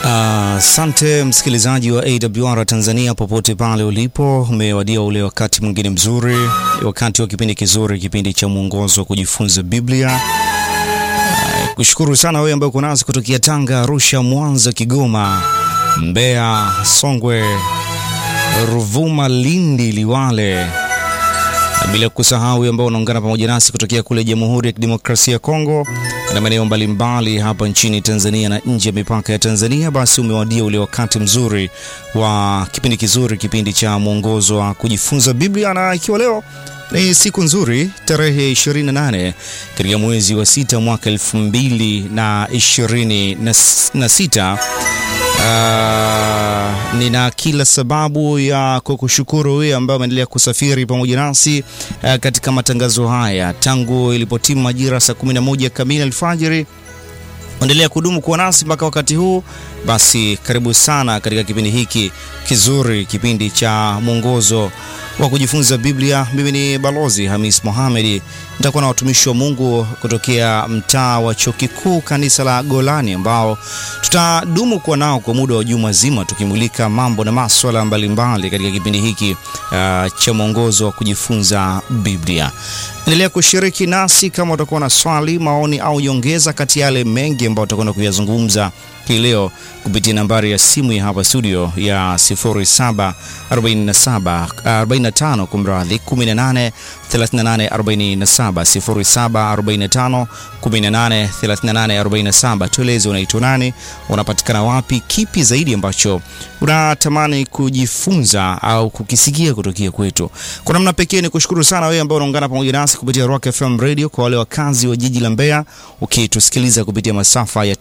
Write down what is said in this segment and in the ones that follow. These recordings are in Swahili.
Asante uh, msikilizaji wa AWR Tanzania popote pale ulipo, umewadia ule wakati mwingine mzuri, wakati wa kipindi kizuri, kipindi cha mwongozo wa kujifunza Biblia. Uh, kushukuru sana wewe ambaye uko nasi kutokea Tanga, Arusha, Mwanza, Kigoma, Mbeya, Songwe, Ruvuma, Lindi, Liwale bila kusahau ambao unaungana pamoja nasi kutokea kule Jamhuri ya Kidemokrasia ya Kongo na maeneo mbalimbali hapa nchini Tanzania na nje ya mipaka ya Tanzania, basi umewadia ule wakati mzuri wa kipindi kizuri, kipindi cha mwongozo wa kujifunza Biblia, na ikiwa leo ni siku nzuri, tarehe 28 katika mwezi wa sita mwaka elfu mbili na ishirini na sita. Uh, nina kila sababu ya kukushukuru wewe ambaye umeendelea kusafiri pamoja nasi uh, katika matangazo haya tangu ilipotimu majira saa 11 kamili alfajiri. Endelea kudumu kuwa nasi mpaka wakati huu. Basi karibu sana katika kipindi hiki kizuri, kipindi cha mwongozo wa kujifunza Biblia. Mimi ni Balozi Hamis Mohamed, nitakuwa na watumishi wa Mungu kutokea mtaa wa Chuo Kikuu kanisa la Golani, ambao tutadumu kuwa nao kwa muda wa juma zima, tukimulika mambo na maswala mbalimbali katika kipindi hiki uh, cha mwongozo wa kujifunza Biblia. Endelea kushiriki nasi kama utakuwa na swali, maoni au nyongeza kati ya yale mengi ambayo utakwenda kuyazungumza hii leo kupitia nambari ya simu ya hapa studio ya 0747 45 kumradhi 18 38 47 0745 18 38 47. Tueleze unaitwa nani, unapatikana wapi, kipi zaidi ambacho unatamani kujifunza au kukisikia kutokea kwetu. Kwa namna pekee ni kushukuru sana wewe ambao unaungana pamoja nasi kupitia Rock FM Radio, kwa wale wakazi wa jiji la Mbeya ukitusikiliza kupitia masafa ya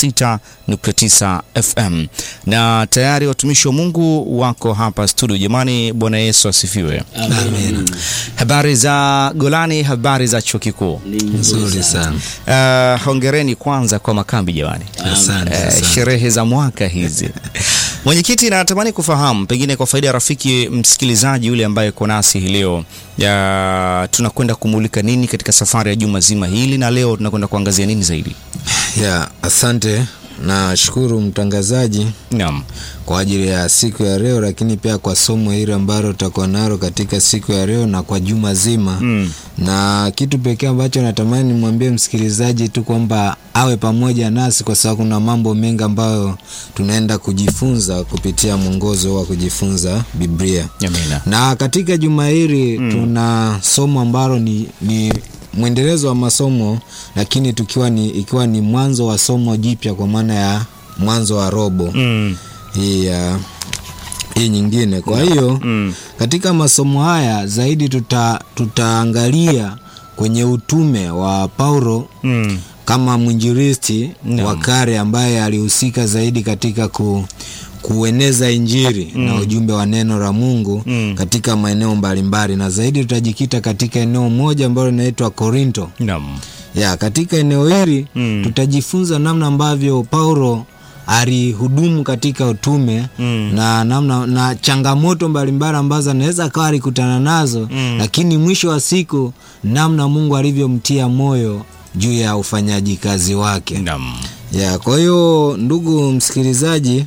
96.9 FM, na tayari watumishi wa Mungu wako hapa studio. Jamani, Bwana Yesu asifiwe. Amen. Habari za Golani, habari za chuo kikuu. Nzuri sana. Uh, hongereni kwanza kwa makambi jamani. Asante Uh, sana. sherehe za mwaka hizi. Mwenyekiti, natamani kufahamu pengine kwa faida ya rafiki msikilizaji yule ambaye uko nasi hii leo, ya tunakwenda kumulika nini katika safari ya juma zima hili, na leo tunakwenda kuangazia nini zaidi? Ya, asante na shukuru mtangazaji Naam. kwa ajili ya siku ya leo, lakini pia kwa somo hili ambalo tutakuwa nalo katika siku ya leo na kwa juma zima Mm. na kitu pekee ambacho natamani nimwambie msikilizaji tu kwamba awe pamoja nasi, kwa sababu kuna mambo mengi ambayo tunaenda kujifunza kupitia mwongozo wa kujifunza Biblia. Amina. Na katika juma hili tuna somo ambalo ni, ni mwendelezo wa masomo lakini tukiwa ni, ikiwa ni mwanzo wa somo jipya kwa maana ya mwanzo wa robo Mm. hii ya hii nyingine. Kwa hiyo Mm. katika masomo haya zaidi tuta, tutaangalia kwenye utume wa Paulo Mm. kama mwinjilisti Naam. wa kale ambaye alihusika zaidi katika ku, kueneza injili na ujumbe wa neno la Mungu Mm. katika maeneo mbalimbali, na zaidi tutajikita katika eneo moja ambalo linaitwa Korinto. Naam. Ya, katika eneo hili Mm. tutajifunza namna ambavyo Paulo alihudumu katika utume Mm. na namna na changamoto mbalimbali ambazo anaweza akawa alikutana nazo Mm. lakini mwisho wa siku namna Mungu alivyomtia moyo juu ya ufanyaji kazi wake. Naam. Ya, kwa hiyo ndugu msikilizaji,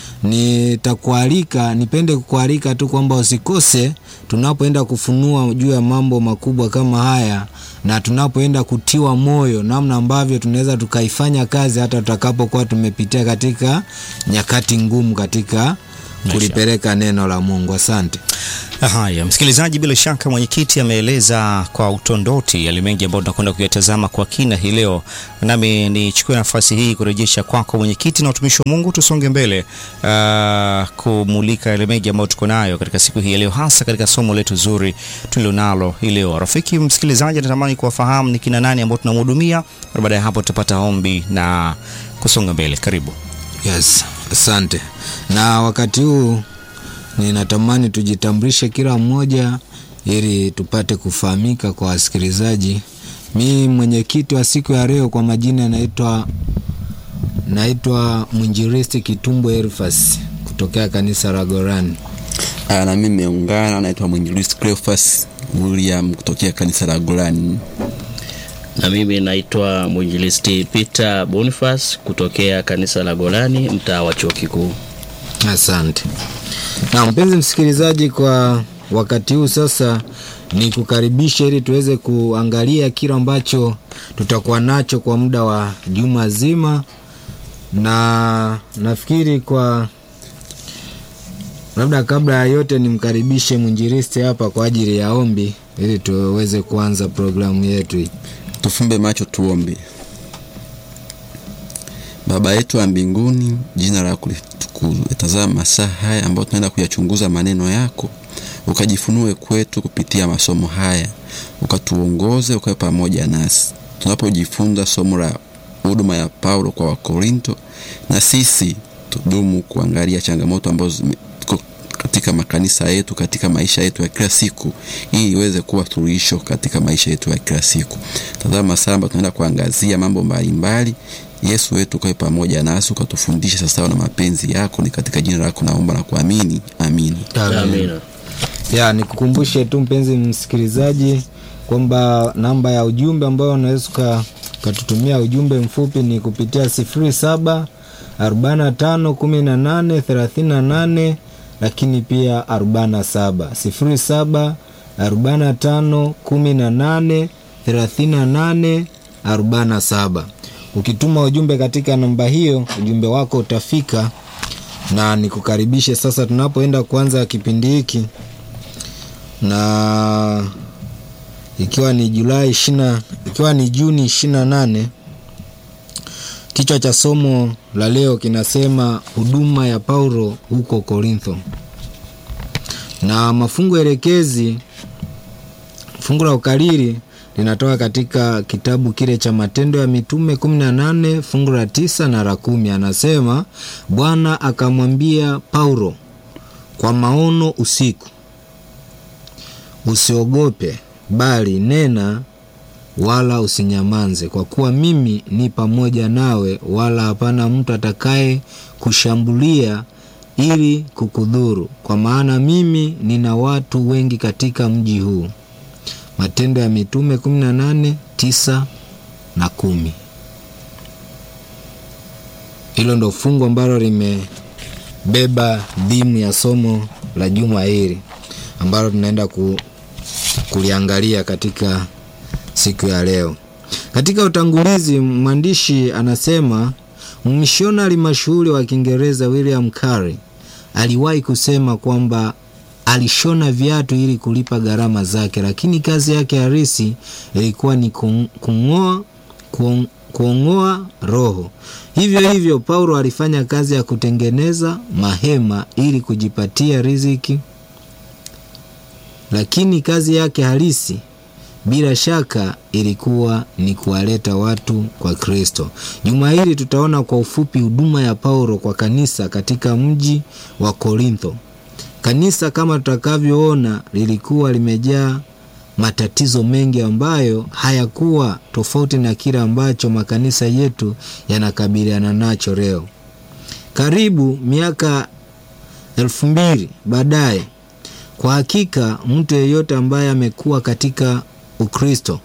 nitakualika nipende kukualika tu kwamba usikose tunapoenda kufunua juu ya mambo makubwa kama haya na tunapoenda kutiwa moyo namna ambavyo tunaweza tukaifanya kazi hata tutakapokuwa tumepitia katika nyakati ngumu katika kulipeleka neno la Mungu. Asante. Haya, msikilizaji, bila shaka mwenyekiti ameeleza kwa utondoti yale mengi ambayo tunakwenda kuyatazama kwa kina hii leo, nami nichukue nafasi hii kurejesha kwako mwenyekiti na utumishi wa Mungu, tusonge mbele uh, kumulika yale mengi ambayo tuko nayo katika siku hii ya leo, hasa katika somo letu zuri tulilonalo hii leo. Rafiki msikilizaji, natamani kuwafahamu ni kina nani ambao tunamhudumia, na baada ya hapo tutapata ombi na kusonga mbele. Karibu. Yes, asante. Na wakati huu ninatamani tujitambulishe kila mmoja ili tupate kufahamika kwa wasikilizaji. Mi mwenyekiti wa siku ya leo kwa majina naitwa naitwa mwinjilisti Kitumbo Elfas kutokea kanisa la Gorani. Ah, na mimi nimeungana, naitwa mwinjilisti Cleophas William kutokea kanisa la Golani. Na mimi naitwa mwinjilisti Peter Boniface kutokea kanisa la Golani mtaa wa chuo kikuu. Asante. Na mpenzi msikilizaji, kwa wakati huu sasa ni kukaribisha ili tuweze kuangalia kile ambacho tutakuwa nacho kwa muda wa juma zima, na nafikiri kwa labda kabla ya yote nimkaribishe mwinjilisti hapa kwa ajili ya ombi ili tuweze kuanza programu yetu hii. Tufumbe macho tuombe. Baba yetu wa mbinguni, jina lako litukuzwe. Tazama masaa haya ambayo tunaenda kuyachunguza maneno yako, ukajifunue kwetu kupitia masomo haya, ukatuongoze, ukawe pamoja nasi tunapojifunza somo la huduma ya Paulo kwa Wakorinto, na sisi tudumu kuangalia changamoto ambazo zime katika makanisa yetu, katika maisha yetu ya kila siku, ili iweze kuwa suluhisho katika maisha yetu ya kila siku. Tazama samba, tunaenda kuangazia mambo mbalimbali. Yesu wetu ukawe pamoja nasi, ukatufundisha sawasawa na mapenzi yako. Ni katika jina lako naomba na kuamini, amini. Amina. Ya, nikukumbushe tu mpenzi msikilizaji kwamba namba ya ujumbe ambayo unaweza uka- ukatutumia ujumbe mfupi ni kupitia sifuri saba arobaini na tano kumi na nane thelathini na nane lakini pia arobaini na saba sifuri saba arobaini na tano kumi na nane thelathini na nane arobaini na saba. Ukituma ujumbe katika namba hiyo, ujumbe wako utafika na nikukaribishe sasa tunapoenda kuanza kipindi hiki na ikiwa ni Julai ishina, ikiwa ni Juni ishirini na nane. Kichwa cha somo la leo kinasema huduma ya Paulo huko Korintho, na mafungu elekezi, fungu la ukariri linatoka katika kitabu kile cha Matendo ya Mitume 18 fungu la tisa na la kumi. Anasema Bwana akamwambia Paulo kwa maono usiku, usiogope, bali nena, wala usinyamanze, kwa kuwa mimi ni pamoja nawe, wala hapana mtu atakaye kushambulia ili kukudhuru, kwa maana mimi nina watu wengi katika mji huu. Matendo ya Mitume 18 tisa na kumi. Hilo ndo fungu ambalo limebeba dhimu ya somo la juma hili ambalo tunaenda ku, kuliangalia katika siku ya leo. Katika utangulizi, mwandishi anasema mmishonari mashuhuri wa Kiingereza William Carey aliwahi kusema kwamba alishona viatu ili kulipa gharama zake, lakini kazi yake halisi ilikuwa ni kung- kung'oa kuong- kuong'oa roho. Hivyo hivyo, Paulo alifanya kazi ya kutengeneza mahema ili kujipatia riziki, lakini kazi yake halisi bila shaka ilikuwa ni kuwaleta watu kwa Kristo. Juma hili tutaona kwa ufupi huduma ya Paulo kwa kanisa katika mji wa Korintho. Kanisa kama tutakavyoona lilikuwa limejaa matatizo mengi ambayo hayakuwa tofauti na kile ambacho makanisa yetu yanakabiliana nacho leo. Karibu miaka elfu mbili baadaye, kwa hakika mtu yeyote ambaye amekuwa katika Ukristo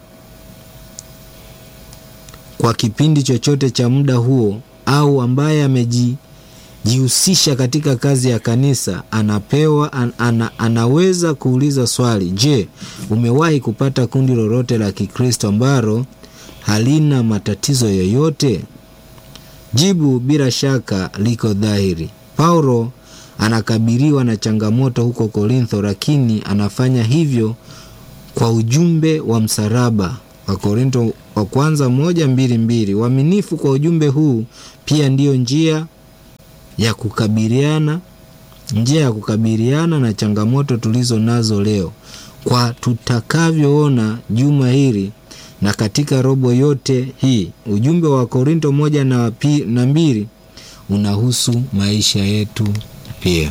kwa kipindi chochote cha muda huo au ambaye ameji jihusisha katika kazi ya kanisa anapewa an, ana, anaweza kuuliza swali je umewahi kupata kundi lolote la kikristo ambalo halina matatizo yoyote jibu bila shaka liko dhahiri paulo anakabiliwa na changamoto huko korintho lakini anafanya hivyo kwa ujumbe wa msalaba wa korinto wa kwanza moja mbili mbili uaminifu kwa ujumbe huu pia ndiyo njia ya kukabiliana njia ya kukabiliana na changamoto tulizo nazo leo kwa tutakavyoona juma hili na katika robo yote hii ujumbe wa korinto moja na, pi, na mbili unahusu maisha yetu pia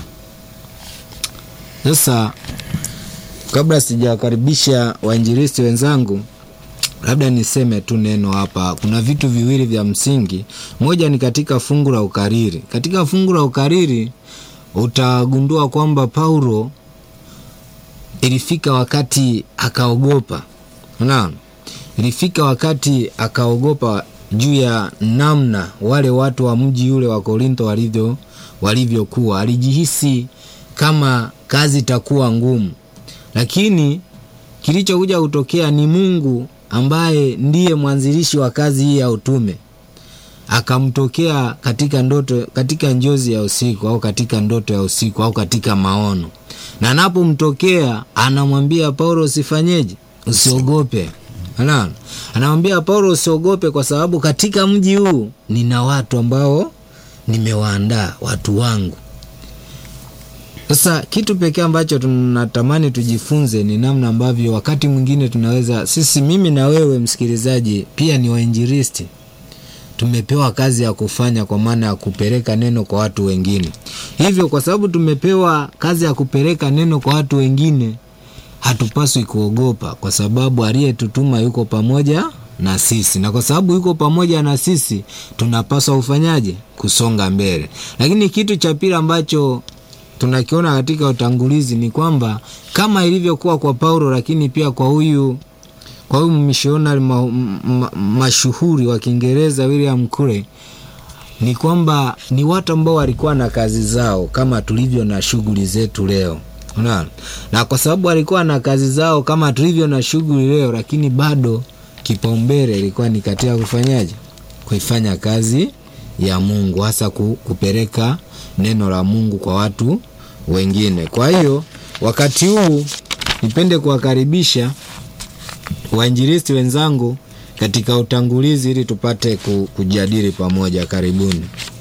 sasa kabla sijawakaribisha wainjilisti wenzangu labda niseme tu neno hapa kuna vitu viwili vya msingi moja ni katika fungu la ukariri katika fungu la ukariri utagundua kwamba paulo ilifika wakati akaogopa naam ilifika wakati akaogopa juu ya namna wale watu wa mji ule wa Korinto walivyo walivyokuwa. Alijihisi kama kazi itakuwa ngumu, lakini kilichokuja kutokea ni Mungu ambaye ndiye mwanzilishi wa kazi hii ya utume akamtokea katika ndoto, katika njozi ya usiku au katika ndoto ya usiku au katika maono, na anapomtokea anamwambia Paulo, usifanyeje? Usiogope. Unaona, anamwambia Paulo usiogope, kwa sababu katika mji huu nina watu ambao nimewaandaa, watu wangu. Sasa kitu pekee ambacho tunatamani tujifunze ni namna ambavyo wakati mwingine tunaweza sisi, mimi na wewe msikilizaji, pia ni wainjilisti tumepewa kazi ya kufanya kwa maana ya kupeleka neno kwa watu wengine. Hivyo kwa sababu tumepewa kazi ya kupeleka neno kwa watu wengine, hatupaswi kuogopa, kwa sababu aliyetutuma yuko pamoja na sisi, na kwa sababu yuko pamoja na sisi, tunapaswa kufanyaje? Kusonga mbele. Lakini kitu cha pili ambacho tunakiona katika utangulizi ni kwamba kama ilivyokuwa kwa Paulo, lakini pia kwa huyu kwa huyu mishonari ma, ma, mashuhuri wa Kiingereza William Carey ni kwamba ni watu ambao walikuwa na kazi zao kama tulivyo na shughuli zetu leo. Unaona? Na kwa sababu walikuwa na kazi zao kama tulivyo na shughuli leo, lakini bado kipaumbele ilikuwa ni katika kufanyaje? Kuifanya kazi ya Mungu, hasa kupeleka neno la Mungu kwa watu wengine. Kwa hiyo wakati huu nipende kuwakaribisha wainjilisti wenzangu katika utangulizi ili tupate kujadili pamoja. Karibuni.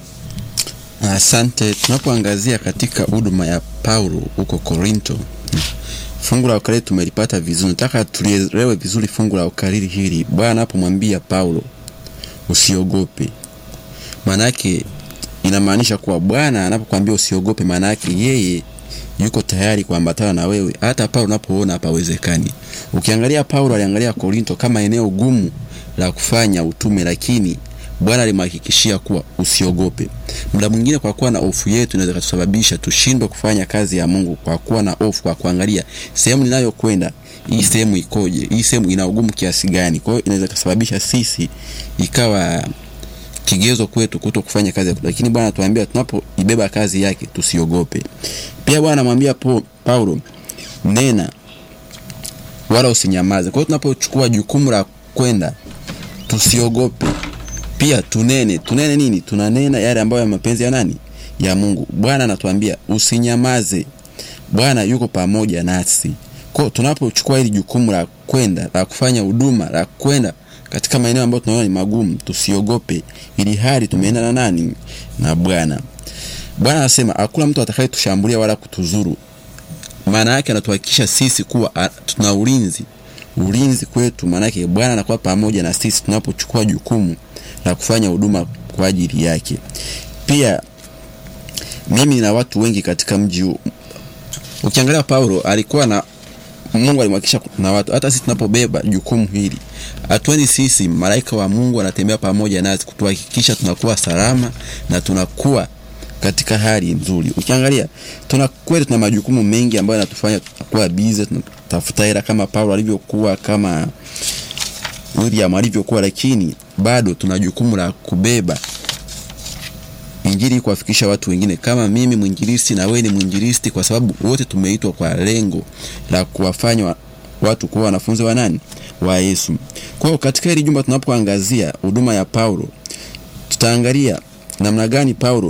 Asante. Tunapoangazia katika huduma ya Paulo huko Korinto, fungu la ukariri tumelipata vizuri. Nataka tulielewe vizuri fungu la ukariri hili. Bwana anapomwambia Paulo usiogope, maana yake inamaanisha kuwa Bwana anapokuambia usiogope, maana yake yeye yuko tayari kuambatana na wewe hata pale unapoona hapawezekani. Ukiangalia Paulo aliangalia Korinto kama eneo gumu la kufanya utume, lakini Bwana alimhakikishia kuwa usiogope. Muda mwingine kwa kuwa na hofu yetu inaweza kutusababisha tushindwe kufanya kazi ya Mungu, kwa kuwa na hofu, kwa kuangalia sehemu ninayokwenda, hii sehemu ikoje, hii sehemu ina ugumu kiasi gani. Kwa hiyo inaweza kusababisha sisi ikawa kigezo kwetu kuto kufanya kazi yake, lakini Bwana atuambia tunapoibeba kazi yake tusiogope. Pia Bwana anamwambia Paulo, nena wala usinyamaze. Kwa hiyo tunapochukua jukumu la kwenda tusiogope, pia tunene. Tunene nini? Tunanena yale ambayo ya mapenzi ya nani? Ya Mungu. Bwana anatuambia usinyamaze, Bwana yuko pamoja nasi. Kwa hiyo tunapochukua hili jukumu la kwenda la kufanya huduma la kwenda katika maeneo ambayo tunaona ni magumu, tusiogope, ili hali tumeenda na nani? Na Bwana. Bwana anasema hakuna mtu atakayetushambulia wala kutuzuru. Maana yake anatuhakikisha sisi kuwa a, tuna ulinzi, ulinzi kwetu. Maana yake Bwana anakuwa pamoja na sisi tunapochukua jukumu la kufanya huduma kwa ajili yake. Pia mimi na watu wengi katika mji huu, ukiangalia Paulo alikuwa na Mungu alimhakikisha na watu. Hata sisi tunapobeba jukumu hili, hatuendi sisi, malaika wa Mungu anatembea pamoja nasi kutuhakikisha tunakuwa salama na tunakuwa katika hali nzuri. Ukiangalia tuna kweli tuna majukumu mengi ambayo yanatufanya tunakuwa busy, tunatafuta hela kama Paulo alivyokuwa, kama William alivyokuwa, lakini bado tuna jukumu la kubeba injili kuwafikisha watu wengine, kama mimi mwinjilisti na wewe ni mwinjilisti, kwa sababu wote tumeitwa kwa lengo la kuwafanya watu kuwa wanafunzi wa nani? Wa Yesu. Kwa hiyo katika hili jumba tunapoangazia huduma ya Paulo, tutaangalia namna gani Paulo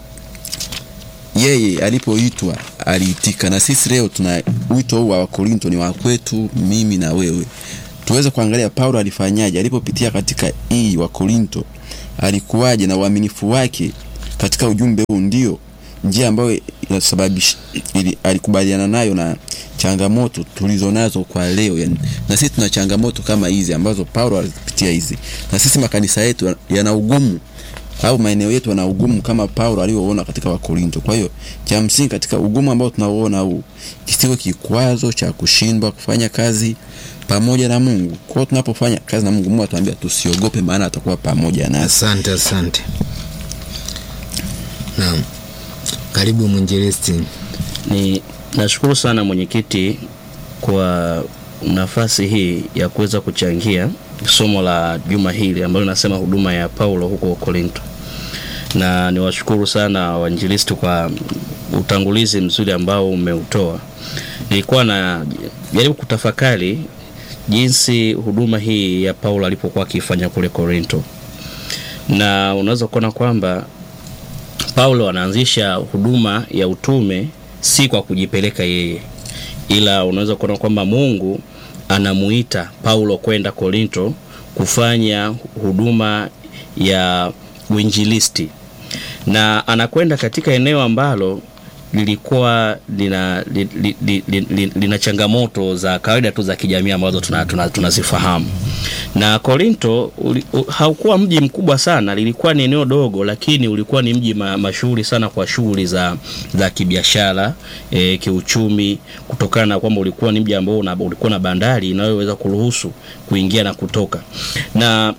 yeye alipoitwa aliitika, na sisi leo tuna wito huu wa Wakorinto ni wa kwetu, mimi na wewe. Tuweze kuangalia Paulo alifanyaje alipopitia katika hii Wakorinto, alikuwaje na uaminifu wake katika ujumbe huu, ndio njia ambayo inasababisha ili alikubaliana nayo na changamoto tulizonazo kwa leo yani. Na sisi tuna changamoto kama hizi ambazo Paulo alipitia hizi, na sisi makanisa yetu yana ugumu au maeneo yetu yana ugumu kama Paulo alivyoona katika Wakorinto. Kwa hiyo cha msingi katika ugumu ambao tunauona huu kisiwe kikwazo cha kushindwa kufanya kazi pamoja na Mungu. Kwa hiyo tunapofanya kazi na Mungu, Mungu atuambia tusiogope, maana atakuwa pamoja nasi. Asante, asante. Naam, karibu mwinjilisti. Ni nashukuru sana mwenyekiti kwa nafasi hii ya kuweza kuchangia somo la juma hili ambalo linasema huduma ya Paulo huko Korinto, na niwashukuru sana wainjilisti kwa utangulizi mzuri ambao umeutoa. Nilikuwa na jaribu kutafakari jinsi huduma hii ya Paulo alipokuwa akifanya kule Korinto, na unaweza kuona kwamba Paulo anaanzisha huduma ya utume si kwa kujipeleka yeye, ila unaweza kuona kwamba Mungu anamuita Paulo kwenda Korinto kufanya huduma ya uinjilisti, na anakwenda katika eneo ambalo lilikuwa lina, li, li, li, li, li, lina changamoto za kawaida tu za kijamii ambazo tunazifahamu tuna, tuna na Korinto uli, u, haukuwa mji mkubwa sana, lilikuwa ni eneo dogo, lakini ulikuwa ni mji ma, mashuhuri sana kwa shughuli za, za kibiashara e, kiuchumi, kutokana na kwamba ulikuwa ni mji ambao ulikuwa na bandari inayoweza kuruhusu kuingia na kutoka na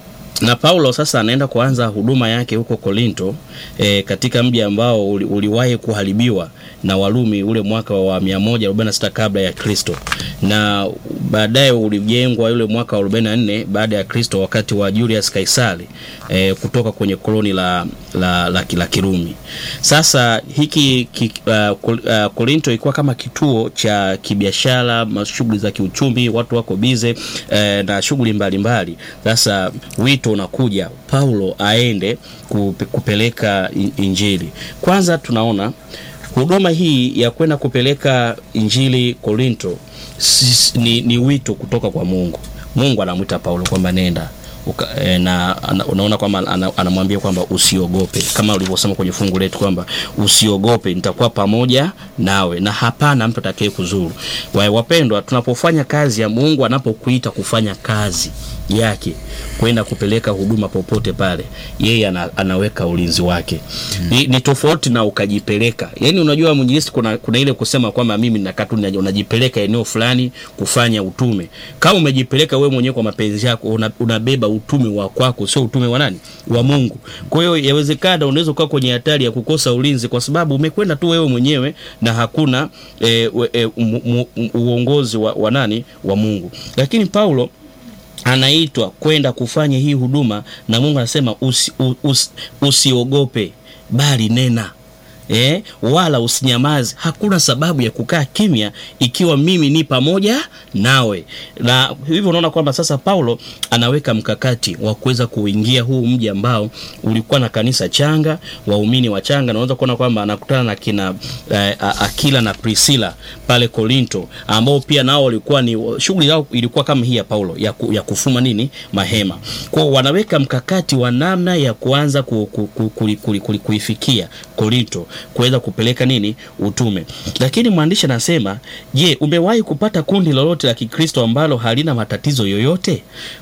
na Paulo sasa anaenda kuanza huduma yake huko Korinto e, katika mji ambao uli, uliwahi kuharibiwa na Warumi ule mwaka wa 146 kabla ya Kristo, na baadaye ulijengwa yule mwaka wa 44 baada ya Kristo wakati wa Julius Kaisari e, kutoka kwenye koloni la, la, la, la Kirumi. Sasa hiki ki, uh, uh, Korinto ilikuwa kama kituo cha kibiashara, shughuli za kiuchumi, watu wako bize e, na shughuli mbalimbali. Sasa wito unakuja Paulo aende kupeleka injili. Kwanza tunaona huduma hii ya kwenda kupeleka injili Korinto ni, ni wito kutoka kwa Mungu. Mungu anamwita Paulo kwamba nenda Uka, e, na unaona kwamba anamwambia kwamba usiogope, kama ulivyosema kwenye fungu letu kwamba usiogope, nitakuwa pamoja nawe na hapana mtu atakaye kuzuru. Wapendwa, tunapofanya kazi ya Mungu, anapokuita kufanya kazi yake kwenda kupeleka huduma popote pale, yeye ana, anaweka ulinzi wake hmm. Ni, ni tofauti na ukajipeleka. Yani unajua mwinjilisti, kuna, kuna ile kusema kwamba mimi nakaa tu unajipeleka eneo fulani kufanya utume. Kama umejipeleka wewe mwenyewe kwa mapenzi yako, una, unabeba utume wa kwako, sio utume wa nani? Wa Mungu. Kwa hiyo yawezekana unaweza kuwa kwenye hatari ya kukosa ulinzi kwa sababu umekwenda tu wewe mwenyewe na hakuna e, e, uongozi wa, wa nani? Wa Mungu. Lakini Paulo anaitwa kwenda kufanya hii huduma na Mungu anasema usi, usi, usiogope bali nena eh, wala usinyamaze. Hakuna sababu ya kukaa kimya ikiwa mimi ni pamoja nawe. Na hivyo unaona kwamba sasa Paulo anaweka mkakati wa kuweza kuingia huu mji ambao ulikuwa na kanisa changa, waumini wachanga. Naweza kuona kwamba anakutana na kina eh, Akila na Priscilla pale Korinto, ambao pia nao walikuwa ni shughuli yao ilikuwa kama hii ya Paulo ya, ku, ya kufuma nini mahema. Kwa wanaweka mkakati wa namna ya kuanza ku, ku, ku, ku, ku, ku, kuifikia Korinto kuweza kupeleka nini utume. Lakini mwandishi anasema, je, umewahi kupata kundi lolote la Kikristo ambalo halina matatizo yoyote?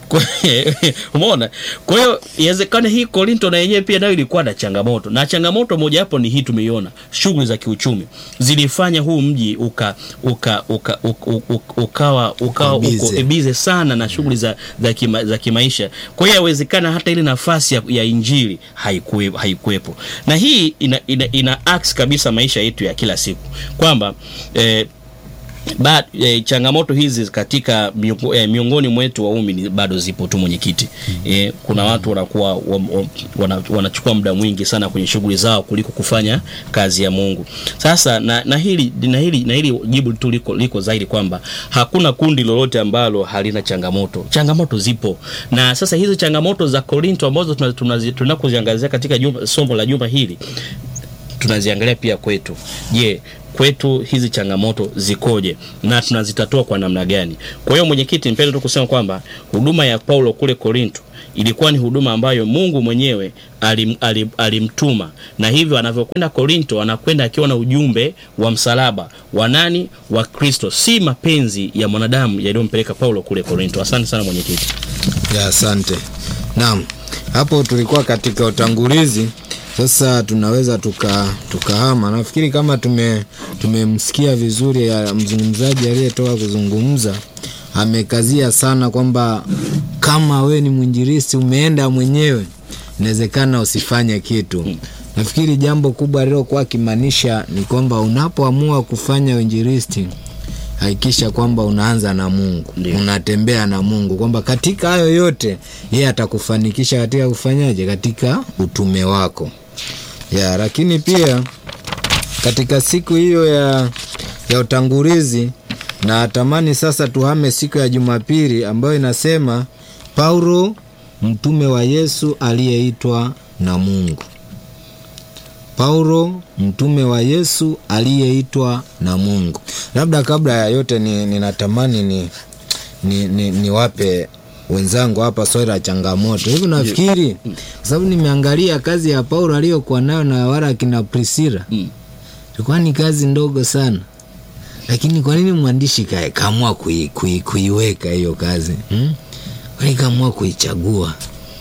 Umeona? Kwa hiyo inawezekana hii Korinto na yenyewe pia nayo ilikuwa na changamoto, na changamoto moja hapo ni hii tumeiona, shughuli za kiuchumi zilifanya huu mji uka, uka, uka, uka, uka, ukawa ukawa uko bize sana na shughuli za, za, kima, za kimaisha. Kwa hiyo yawezekana hata ile nafasi ya, ya injili haikuwepo, haikuwepo. Na hii ina, ina, ina ax kabisa maisha yetu ya kila siku kwamba eh, Ba, e, changamoto hizi katika miungo, e, miongoni mwetu waumini bado zipo tu mwenyekiti. E, kuna watu wanakuwa wana, wanachukua muda mwingi sana kwenye shughuli zao kuliko kufanya kazi ya Mungu. Sasa na, na hili na hili na hili jibu tu liko, liko zaidi kwamba hakuna kundi lolote ambalo halina changamoto. Changamoto zipo, na sasa hizo changamoto za Korinto ambazo tunakuziangazia katika juma, somo la juma hili tunaziangalia pia kwetu. Je, kwetu hizi changamoto zikoje na tunazitatua kwa namna gani? Kwa hiyo mwenyekiti, nipende tu kusema kwamba huduma ya Paulo kule Korinto ilikuwa ni huduma ambayo Mungu mwenyewe alim, alim, alimtuma na hivyo anavyokwenda Korinto anakwenda akiwa na ujumbe wa msalaba wa nani? Wa Kristo, si mapenzi ya mwanadamu yaliyompeleka Paulo kule Korinto. Asante sana mwenyekiti. Ya, asante. Naam, hapo tulikuwa katika utangulizi sasa tunaweza tuka tukahama. Nafikiri kama tume tumemsikia vizuri ya mzungumzaji aliyetoka kuzungumza, amekazia sana kwamba kama we ni mwinjilisti umeenda mwenyewe, inawezekana usifanye kitu. Nafikiri jambo kubwa alilokuwa akimaanisha ni kwamba unapoamua kufanya uinjilisti hakikisha kwamba unaanza na mungu Ndio. unatembea na mungu kwamba katika hayo yote yeye atakufanikisha katika kufanyaje katika utume wako ya lakini pia katika siku hiyo ya, ya utangulizi na tamani sasa tuhame siku ya jumapili ambayo inasema paulo mtume wa yesu aliyeitwa na mungu paulo mtume wa yesu aliyeitwa na mungu labda kabla ya yote ni- ninatamani ni, ni, ni, niwape wenzangu hapa swali la changamoto hivi nafikiri kwa sababu nimeangalia kazi ya paulo aliyokuwa nayo na wala akina prisila Mm. ilikuwa ni kazi ndogo sana lakini kwa nini mwandishi kae kaamua kui, kui, kuiweka hiyo kazi hmm? kwani kaamua kuichagua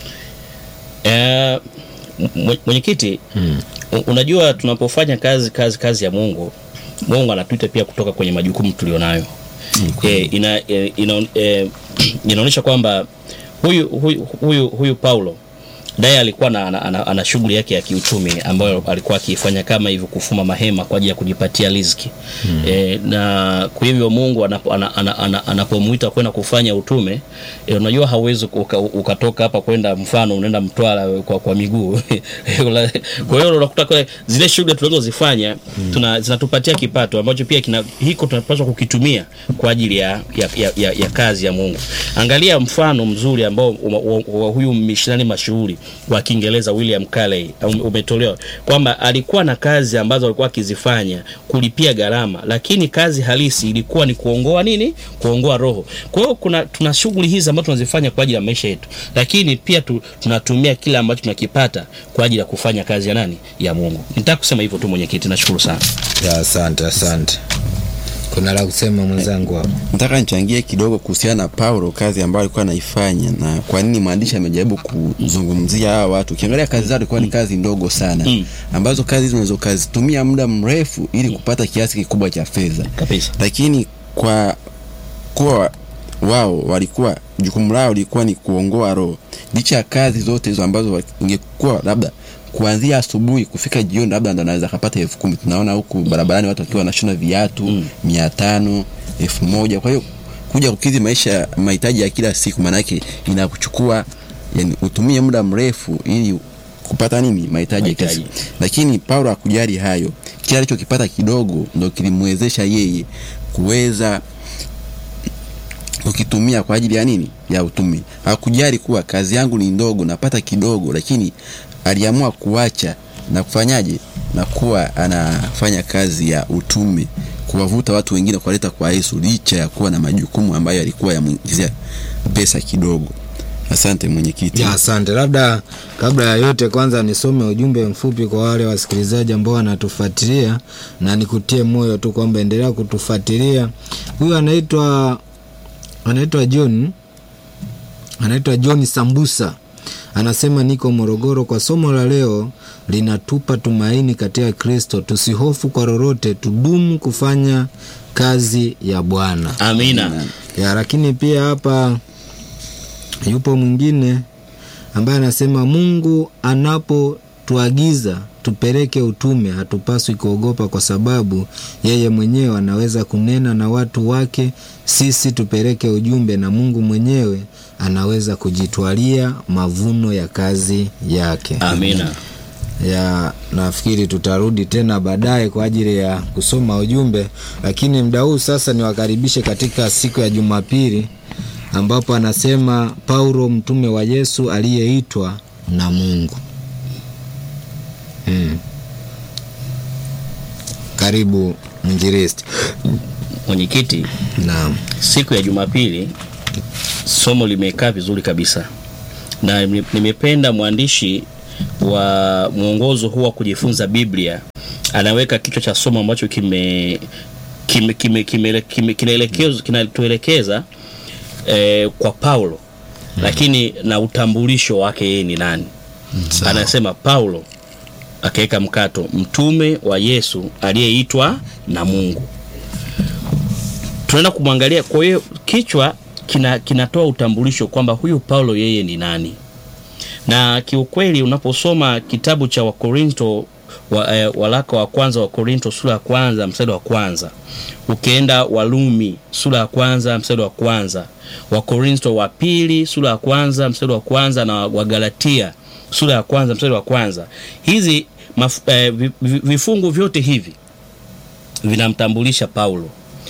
Eh, mwe- mwenyekiti u- unajua tunapofanya kazi kazi kazi ya mungu mungu anatuita pia kutoka kwenye majukumu tulionayo eh, ina, eh, ina, eh, inaonyesha kwamba huyu huyu huyu, huyu paulo naye alikuwa na, ana, ana, ana shughuli yake ya kiuchumi ambayo alikuwa akiifanya kama hivyo kufuma mahema kwa ajili ya kujipatia riziki hmm. e, na kwa hivyo mungu anapo- ana- ana- ana- anapomwita kwenda kufanya utume e, unajua hauwezi uka, ukatoka hapa kwenda mfano unaenda mtwara kwa, kwa miguu kwa hiyo unakuta kule zile shughuli tunazozifanya tuna, zinatupatia kipato ambacho pia kina, hiko tunapaswa kukitumia kwa ajili ya, ya, ya, ya, ya kazi ya mungu angalia mfano mzuri ambao wa, wa, wa huyu mishonari mashuhuri wa kiingereza william Carey um- umetolewa kwamba alikuwa na kazi ambazo alikuwa akizifanya kulipia gharama lakini kazi halisi ilikuwa ni kuongoa nini kuongoa roho kwa hiyo kuna tuna shughuli hizi ambazo tunazifanya kwa ajili ya maisha yetu lakini pia tu, tunatumia kile ambacho tunakipata kwa ajili ya kufanya kazi ya nani ya mungu nitaka kusema hivyo tu mwenyekiti nashukuru sana ya asante asante kuna la kusema mwenzangu hapo nataka nichangie kidogo kuhusiana na paulo kazi ambayo alikuwa anaifanya na kwa nini mwandishi amejaribu kuzungumzia hawa watu ukiangalia kazi zao ilikuwa ni kazi ndogo sana Mm. ambazo kazi hizo unaweza ukazitumia muda mrefu ili kupata kiasi kikubwa cha fedha kabisa lakini kwa kuwa wao walikuwa jukumu lao lilikuwa ni kuongoa roho licha ya kazi zote hizo ambazo ingekuwa labda kuanzia asubuhi kufika jioni labda ndo anaweza akapata elfu kumi tunaona huku barabarani watu wakiwa wanashona viatu Mm. mia tano elfu moja kwa hiyo kuja kukidhi maisha mahitaji ya kila siku maanake inakuchukua yani utumie muda mrefu ili kupata nini mahitaji ya kila siku Mahitaji. lakini paulo hakujali hayo kile alichokipata kidogo ndo kilimwezesha yeye kuweza ukitumia kwa ajili ya nini ya utume hakujali kuwa kazi yangu ni ndogo napata kidogo lakini aliamua kuacha na kufanyaje na kuwa anafanya kazi ya utume kuwavuta watu wengine kuwaleta kwa yesu licha ya kuwa na majukumu ambayo alikuwa yamwingizia pesa kidogo asante mwenyekiti ya asante labda kabla ya yote kwanza nisome ujumbe mfupi kwa wale wasikilizaji ambao wanatufuatilia na nikutie moyo tu kwamba endelea kutufuatilia huyu anaitwa anaitwa john anaitwa john sambusa anasema niko morogoro kwa somo la leo linatupa tumaini katika kristo tusihofu kwa lolote tudumu kufanya kazi ya bwana amina ya lakini pia hapa yupo mwingine ambaye anasema mungu anapotuagiza tupeleke utume hatupaswi kuogopa kwa sababu yeye mwenyewe anaweza kunena na watu wake sisi tupeleke ujumbe na mungu mwenyewe anaweza kujitwalia mavuno ya kazi yake amina ya nafikiri tutarudi tena baadaye kwa ajili ya kusoma ujumbe lakini mda huu sasa niwakaribishe katika siku ya jumapili ambapo anasema paulo mtume wa yesu aliyeitwa na mungu hmm. karibu mwinjilisti mwenyekiti naam siku ya jumapili somo limekaa vizuri kabisa na nime- nimependa mwandishi wa mwongozo huu wa kujifunza biblia anaweka kichwa cha somo ambacho kime kime kime kime kime- kinaelekezwa- kinatuelekeza eh, kwa paulo lakini na utambulisho wake yeye ni nani anasema paulo akaweka mkato mtume wa yesu aliyeitwa na mungu tunaenda kumwangalia kwa hiyo kichwa kina kinatoa utambulisho kwamba huyu paulo yeye ni nani na kiukweli unaposoma kitabu cha wakorinto wa, eh, walaka wa kwanza wa Korinto sura ya kwanza mstari wa kwanza ukienda Walumi sura ya kwanza mstari wa kwanza Wakorinto wa pili sura ya kwanza mstari wa kwanza na Wagalatia sura ya kwanza mstari wa kwanza hizi maf, eh, vi- vi- vifungu vyote hivi vinamtambulisha Paulo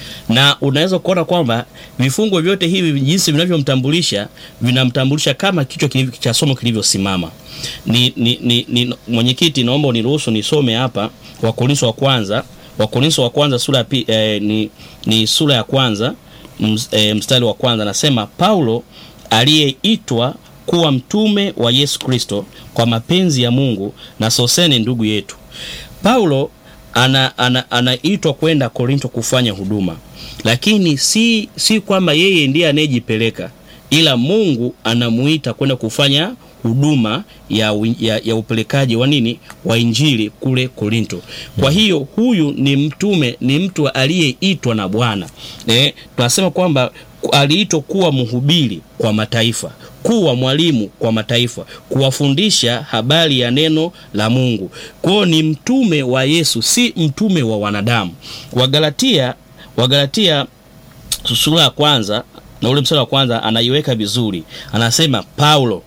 na unaweza kuona kwamba vifungu vyote hivi jinsi vinavyomtambulisha vinamtambulisha kama kichwa kilivyo- cha somo kilivyosimama. Ni, ni, ni, ni mwenyekiti, naomba uniruhusu nisome hapa Wakorintho wa kwanza Wakorintho wa kwanza sura ya pi, eh, ni, ni sura ya kwanza ms, eh, mstari wa kwanza nasema Paulo aliyeitwa kuwa mtume wa Yesu Kristo kwa mapenzi ya Mungu na Sosene ndugu yetu. Paulo ana, ana, anaitwa kwenda Korinto kufanya huduma, lakini si, si kwamba yeye ndiye anayejipeleka, ila Mungu anamuita kwenda kufanya huduma ya, wi- ya, ya upelekaji wa nini wa injili kule Korinto. Kwa hiyo huyu ni mtume, ni mtu aliyeitwa na Bwana. Eh, tunasema kwamba ku- aliitwa kuwa mhubiri kwa mataifa kuwa mwalimu kwa mataifa, kuwafundisha habari ya neno la Mungu. Kwa hiyo ni mtume wa Yesu, si mtume wa wanadamu. Wagalatia, Wagalatia sura ya kwanza na ule mstari wa kwanza anaiweka vizuri, anasema Paulo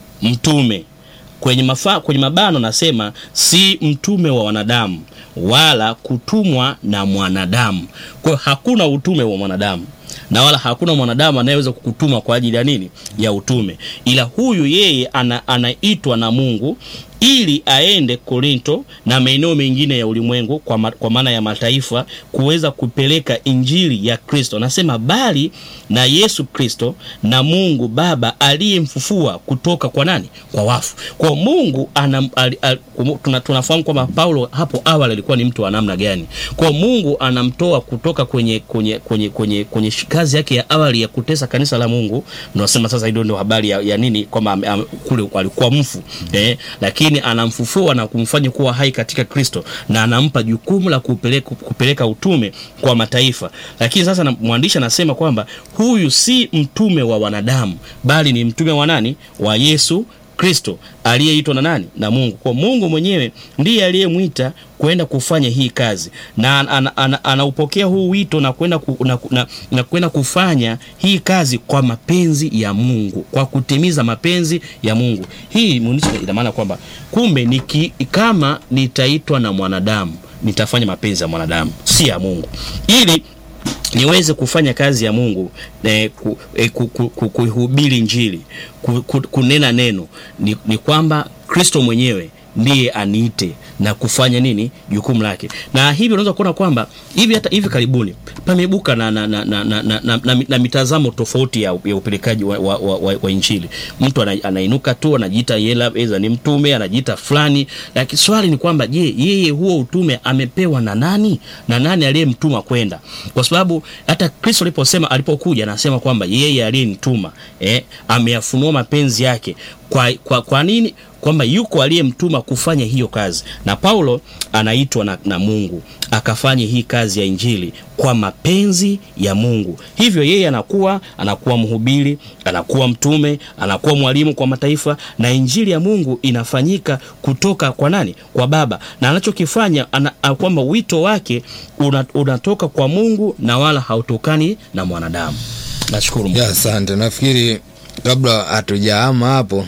mtume kwenye, mafa, kwenye mabano anasema si mtume wa wanadamu wala kutumwa na mwanadamu. Kwa hiyo hakuna utume wa mwanadamu na wala hakuna mwanadamu anayeweza kukutuma kwa ajili ya nini ya utume, ila huyu yeye ana, anaitwa na Mungu ili aende Korinto na maeneo mengine ya ulimwengu kwa, ma, kwa maana ya mataifa kuweza kupeleka injili ya Kristo. Anasema bali na Yesu Kristo na Mungu Baba aliyemfufua kutoka kwa nani? Kwa wafu. Kwa Mungu ana, al, al, tuna, tunafahamu kwamba Paulo hapo awali alikuwa ni mtu wa namna gani. Kwa Mungu anamtoa kutoka kwenye kwenye kwenye kwenye, kwenye kazi yake ya awali ya kutesa kanisa la Mungu. Tunasema sasa hilo ndio habari ya, ya nini kwamba am- am- kule alikuwa mfu eh, lakini anamfufua na kumfanya kuwa hai katika Kristo na anampa jukumu la kupeleka, kupeleka utume kwa mataifa. Lakini sasa na- mwandishi anasema kwamba huyu si mtume wa wanadamu bali ni mtume wa nani? Wa Yesu Kristo aliyeitwa na nani? Na Mungu. Kwa Mungu mwenyewe ndiye aliyemwita kwenda kufanya hii kazi na anaupokea ana, ana, anaupokea huu wito na kwenda ku, na, na, na kwenda kufanya hii kazi kwa mapenzi ya Mungu, kwa kutimiza mapenzi ya Mungu. Hii mwandishi ina maana kwamba kumbe niki, kama nitaitwa na mwanadamu nitafanya mapenzi ya mwanadamu, si ya Mungu, ili niweze kufanya kazi ya Mungu eh, ku, eh, ku, ku, ku, kuihubiri Injili ku, ku, kunena neno ni, ni kwamba Kristo mwenyewe ndiye aniite na kufanya nini jukumu lake, na hivi unaweza kuona kwamba hivi hata hivi karibuni pameibuka na, na, na, na, na, na, na, na, na mitazamo tofauti ya, ya upelekaji wa, wa, wa, wa, wa Injili. Mtu ana, anainuka tu anajiita yela eza ni mtume anajiita fulani, lakini swali ni kwamba je, yeye huo utume amepewa na nani na nani aliyemtuma kwenda? Kwa sababu hata Kristo aliposema alipokuja anasema kwamba yeye aliyenituma eh, ameyafunua mapenzi yake kwa, kwa, kwa nini kwamba yuko aliyemtuma kufanya hiyo kazi, na Paulo anaitwa na, na Mungu akafanye hii kazi ya injili kwa mapenzi ya Mungu. Hivyo yeye anakuwa anakuwa mhubiri, anakuwa mtume, anakuwa mwalimu kwa mataifa, na injili ya Mungu inafanyika kutoka kwa nani? Kwa Baba, na anachokifanya ana, kwamba wito wake una, unatoka kwa Mungu na wala hautokani na mwanadamu. Nashukuru Mungu. ya asante nafikiri kabla hatujaama hapo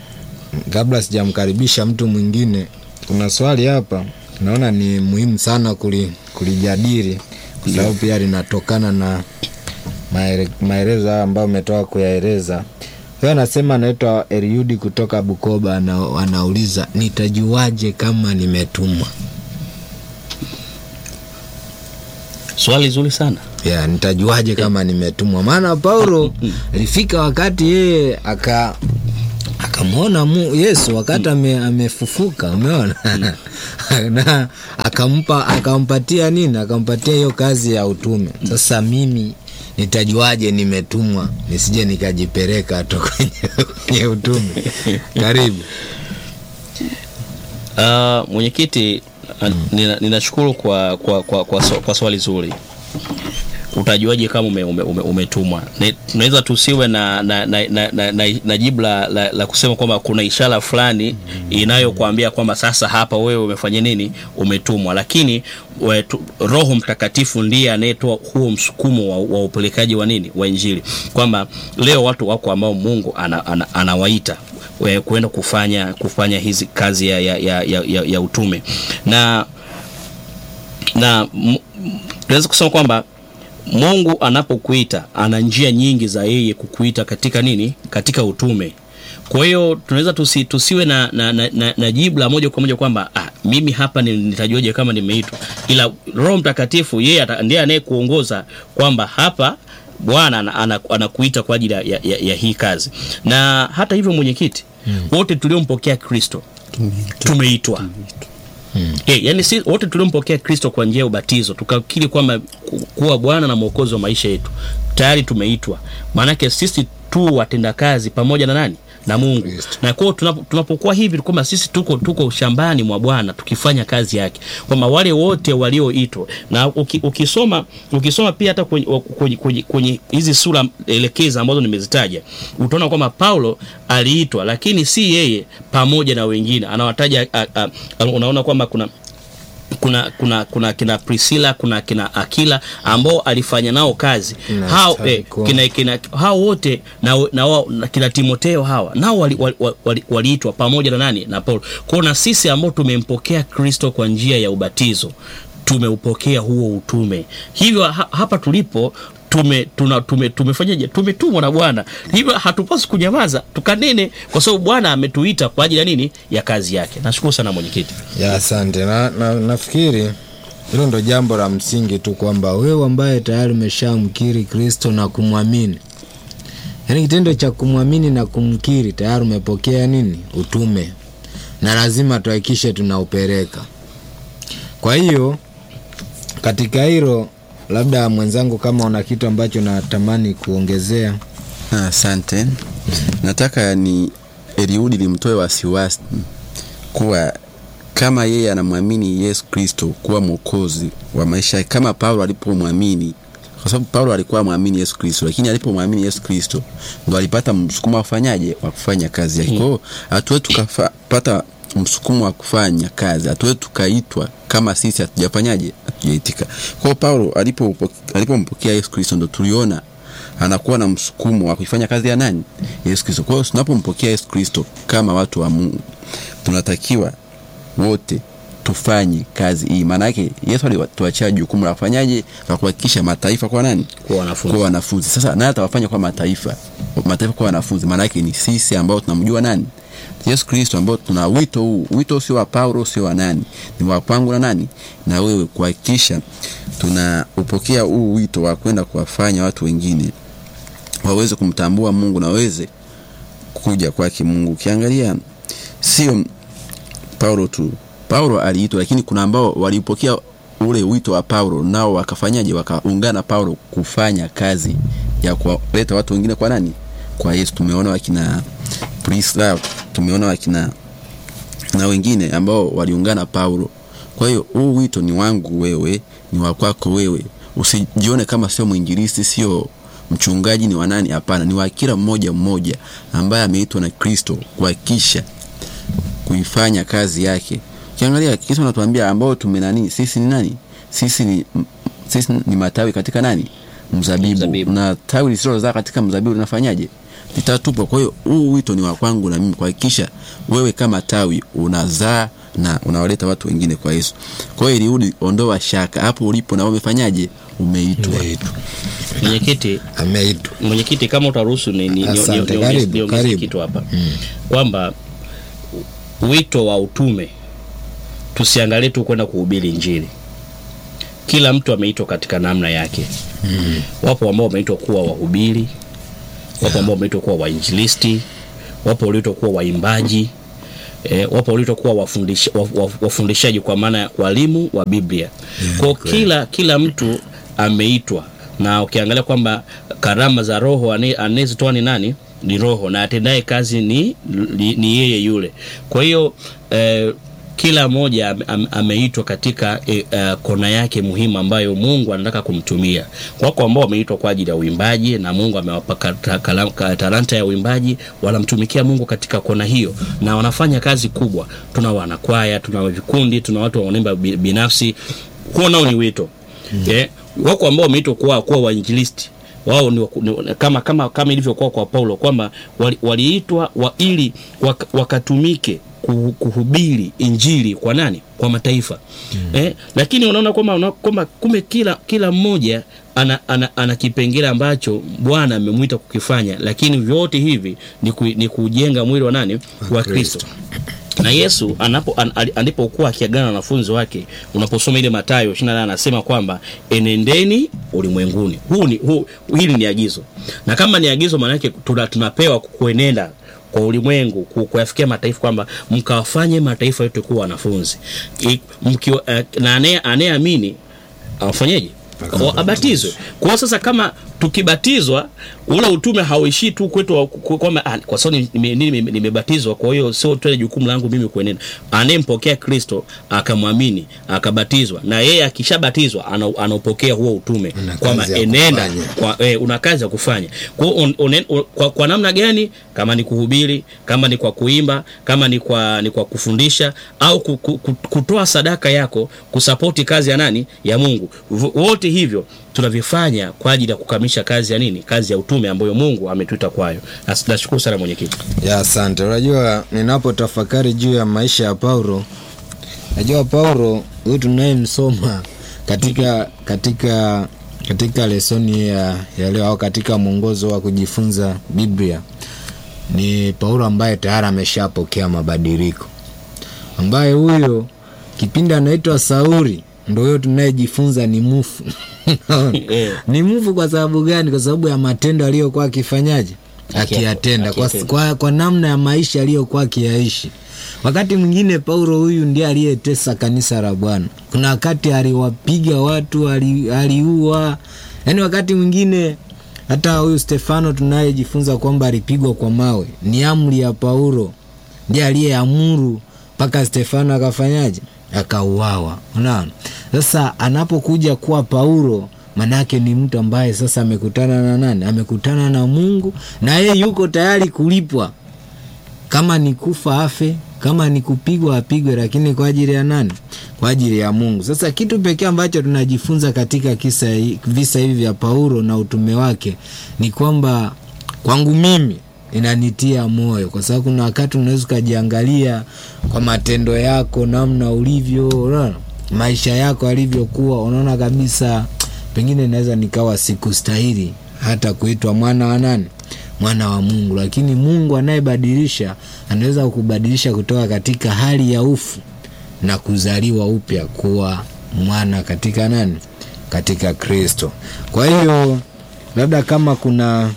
kabla sijamkaribisha mtu mwingine kuna swali hapa naona ni muhimu sana kuli, kulijadili kwa sababu pia linatokana na maere- maelezo haya ambayo umetoka kuyaeleza huyo anasema anaitwa Eliudi kutoka Bukoba ana, anauliza nitajuaje kama nimetumwa Swali zuri sana. ya nitajuaje kama nimetumwa maana paulo alifika wakati yeye aka akamwona mu- yesu wakati ame, amefufuka umeona na akampa akampatia nini akampatia hiyo kazi ya utume sasa mimi nitajuaje nimetumwa nisije nikajipeleka to kwenye, kwenye utume karibu Uh, mwenyekiti uh, nina- ninashukuru kwa, kwa, kwa, kwa, swa- kwa swali zuri. utajuaje kama ume, ume, ume, umetumwa Ne- tunaweza tusiwe na, na, na, na, na, na, na jibu la, la, la kusema kwamba kuna ishara fulani inayokuambia kwamba sasa hapa wewe umefanya nini umetumwa lakini we, tu, roho mtakatifu ndiye anayetoa huo msukumo wa, wa upelekaji wa nini wa injili kwamba leo watu wako ambao mungu ana, ana, anawaita we- kuenda kufanya kufanya hizi kazi ya, ya, ya, ya, ya, ya utume na na m- m- tunaweza kusema kwamba mungu anapokuita ana njia nyingi za yeye kukuita katika nini katika utume kwa hiyo tunaweza tusi, tusiwe na, na, na, na, na jibu la moja kwa moja kwamba ah, mimi hapa ni- nitajuaje kama nimeitwa ila roho mtakatifu yeye ata- ndiye anayekuongoza kwamba hapa bwana ana- ana- anakuita kwa ajili ya, ya, ya, ya hii kazi na hata hivyo mwenyekiti wote tuliompokea kristo tumeitwa Yeah, yani si wote tuliompokea kristo kwa njia ya ubatizo tukakiri kwamba ku- kuwa bwana na mwokozi wa maisha yetu tayari tumeitwa maanake sisi tu watendakazi pamoja na nani na mungu Kristo. na kwao tunapo- tunapokuwa hivi kwamba sisi tuko tuko shambani mwa bwana tukifanya kazi yake kwamba wale wote walioitwa na uki, ukisoma ukisoma pia hata kwenye kwenye- kwenye- kwenye hizi sura elekeza ambazo nimezitaja utaona kwamba paulo aliitwa lakini si yeye pamoja na wengine anawataja a, a, a, unaona kwamba kuna kuna kuna kuna kina Priscilla kuna kina Akila ambao alifanya nao kazi Na hao eh, Staliko. kina, kina hao wote na, na, wao- na kina Timoteo hawa nao waliitwa wali, wali, wali pamoja na nani na Paulo. Kwa hiyo na sisi ambao tumempokea Kristo kwa njia ya ubatizo tumeupokea huo utume. Hivyo ha, hapa tulipo tume tuna, tume tumefanyaje? Tumetumwa na Bwana, hivyo hatupaswi kunyamaza, tukanene, kwa sababu Bwana ametuita kwa ajili ya nini? Ya kazi yake. Nashukuru sana mwenyekiti. ya asante na, na, nafikiri hilo ndo jambo la msingi tu kwamba wewe ambaye tayari umeshamkiri kristo na kumwamini yaani kitendo cha kumwamini na kumkiri tayari umepokea nini utume na lazima tuhakikishe tunaupeleka kwa hiyo katika hilo labda mwenzangu kama una kitu ambacho natamani kuongezea Ah, Asante. Nataka ni Eliudi limtoe wasiwasi kuwa kama yeye anamwamini Yesu Kristo kuwa mwokozi wa maisha yake, kama Paulo alipomwamini, kwa sababu Paulo alikuwa amwamini Yesu Kristo, lakini alipomwamini Yesu Kristo ndo alipata msukumo wa kufanyaje, wa kufanya kazi yake. Kwa hiyo hatuwezi tukapata msukumo wa kufanya kazi, hatuwezi tukaitwa kama sisi hatujafanyaje, hatujaitika. Kwa hiyo Paulo alipo alipompokea Yesu Kristo ndo tuliona anakuwa na msukumo wa kuifanya kazi ya nani? Yesu Kristo. Kwa hiyo tunapompokea Yesu Kristo kama watu wa Mungu, tunatakiwa wote tufanye kazi hii. Maana yake Yesu alituachia jukumu la kufanyaje, la kuhakikisha mataifa kwa nani? Kwa wanafunzi. Kwa wanafunzi. Sasa naye atawafanya kwa mataifa, mataifa kwa wanafunzi. Maana yake ni sisi ambao tunamjua nani? Yesu Kristo, ambao tuna wito huu. Wito sio wa Paulo, sio wa nani, ni wa kwangu na nani na wewe, kuhakikisha tunaupokea huu wito wa kwenda kuwafanya watu wengine waweze kumtambua Mungu na waweze kuja kwake Mungu. Ukiangalia sio Paulo tu, Paulo aliitwa, lakini kuna ambao walipokea ule wito wa Paulo nao wakafanyaje? Wakaungana Paulo kufanya kazi ya kuwaleta watu wengine kwa nani? Kwa Yesu. Tumeona wakina Priscilla, tumeona wakina na wengine ambao waliungana Paulo. Kwa hiyo huu wito ni wangu wewe, ni wa kwako wewe. Usijione kama sio mwinjilisti, sio mchungaji, ni wa nani? Hapana, ni wa kila mmoja mmoja ambaye ameitwa na Kristo kuhakikisha kuifanya kazi yake. Ukiangalia kitu anatuambia ambao tumenani, sisi ni nani? Sisi ni m- sisi ni matawi katika nani? Mzabibu. Mzabibu. Na tawi lisilozaa katika mzabibu linafanyaje? Litatupwa. Kwa hiyo huu wito ni wa kwangu na mimi kuhakikisha wewe kama tawi unazaa na unawaleta watu wengine kwa Yesu. Kwa hiyo Eliudi, ondoa shaka hapo ulipo, na wewe umefanyaje? Umeitwa. Mwenyekiti, ameitwa mwenyekiti kama utaruhusu ni, ni, ni, Asante, ni, karibu, niongeze karibu. kitu hapa kwamba wito wa utume tusiangalie tu kwenda kuhubiri Injili. Kila mtu ameitwa katika namna yake. Wapo ambao wameitwa kuwa wahubiri, wapo ambao wameitwa kuwa wainjilisti, wapo walioitwa kuwa waimbaji E, wapo walioitwa kuwa wafundisha, waf, waf, wafundishaji kwa maana ya walimu wa Biblia. Kwa kila kila mtu ameitwa, na ukiangalia kwamba karama za Roho ane- anayezitoa ni nani? Ni Roho, na atendaye kazi ni, ni, ni yeye yule. Kwa hiyo eh, kila mmoja ame- ame- ameitwa katika e, uh, kona yake muhimu ambayo Mungu anataka kumtumia. Wako ambao wameitwa kwa ajili ya uimbaji na Mungu amewapa kata- kala- ka- talanta ya uimbaji, wanamtumikia Mungu katika kona hiyo na wanafanya kazi kubwa. Tuna wanakwaya, tuna vikundi, tuna watu wanaimba bi- binafsi. Huo nao ni wito eh, wako ambao wameitwa kuwa kuwa wainjilisti wao ni, waku- ni kama kama kama ilivyokuwa kwa Paulo kwamba wali- waliitwa wa, ili wak, wakatumike kuhu- kuhubiri injili kwa nani? Kwa mataifa eh, lakini unaona kwamba una- kwamba kumbe kila kila mmoja ana, ana, ana kipengele ambacho Bwana amemwita kukifanya, lakini vyote hivi ni, ku, ni kujenga mwili wa nani? Wa Kristo na Yesu anapo an, ali- alipokuwa akiagana na wanafunzi wake, unaposoma ile Mathayo 28 anasema kwamba enendeni ulimwenguni. Huu ni huu, hili ni agizo, na kama ni agizo, maana yake tuna, tunapewa kuenenda kwa ulimwengu ku- kuyafikia mataifa kwamba mkawafanye mataifa yote kuwa wanafunzi I- mkiwa, eh, na anaye- anayeamini afanyeje? Wa- abatizwe. Kwa hiyo sasa kama tukibatizwa ule utume hauishii tu kwetu wa- ku- kwamba ah, kwa sababu nime- nime- nime- nimebatizwa, kwa hiyo sio tena jukumu langu mimi kuenenda. Anayempokea Kristo akamwamini akabatizwa, na yeye akishabatizwa ana- anaupokea huo utume Una kwamba kazi ya enenda kufanya. kwa, eh, una kazi ya kufanya. Kwa, hiyo un, un, un, kwa, kwa namna gani? Kama ni kuhubiri, kama ni kwa kuimba, kama ni kwa, ni kwa kufundisha au ku, ku, ku, kutoa sadaka yako kusapoti kazi ya nani? Ya Mungu. V- Wote hivyo tunavifanya kwa ajili ya kukamilisha kazi ya nini? Kazi ya utume ambayo Mungu ametuita kwayo. Nas- Nashukuru sana mwenyekiti. ya asante unajua ninapotafakari juu ya maisha ya paulo najua paulo huyu tunayemsoma katika katika katika lesoni ya, ya leo au katika mwongozo wa kujifunza biblia ni paulo ambaye tayari ameshapokea mabadiliko ambaye huyo kipindi anaitwa sauli ndo huyo tunayejifunza ni mufu Eh. ni mufu kwa sababu gani kwa sababu ya matendo aliyokuwa akifanyaje akiyatenda kwa, akiyatenda. kwa, kwa namna ya maisha aliyokuwa akiyaishi wakati mwingine paulo huyu ndiye aliyetesa kanisa la bwana kuna wakati aliwapiga watu ali- aliua yaani wakati mwingine hata huyu stefano tunayejifunza kwamba alipigwa kwa mawe ni amri ya paulo ndiye aliyeamuru mpaka stefano akafanyaje akauawa unaona sasa anapokuja kuwa paulo manake ni mtu ambaye sasa amekutana na nani amekutana na mungu na yeye yuko tayari kulipwa kama ni kufa afe kama ni kupigwa apigwe lakini kwa ajili ya nani kwa ajili ya mungu sasa kitu pekee ambacho tunajifunza katika kisa hi- visa hivi vya paulo na utume wake ni kwamba kwangu mimi inanitia moyo kwa sababu kuna wakati unaweza ukajiangalia kwa matendo yako namna ulivyo unaona, maisha yako alivyokuwa unaona kabisa pengine naweza nikawa sikustahili hata kuitwa mwana wa nani mwana wa mungu lakini mungu anayebadilisha anaweza kukubadilisha kutoka katika hali ya ufu na kuzaliwa upya kuwa mwana katika nani katika kristo kwa hiyo labda kama kuna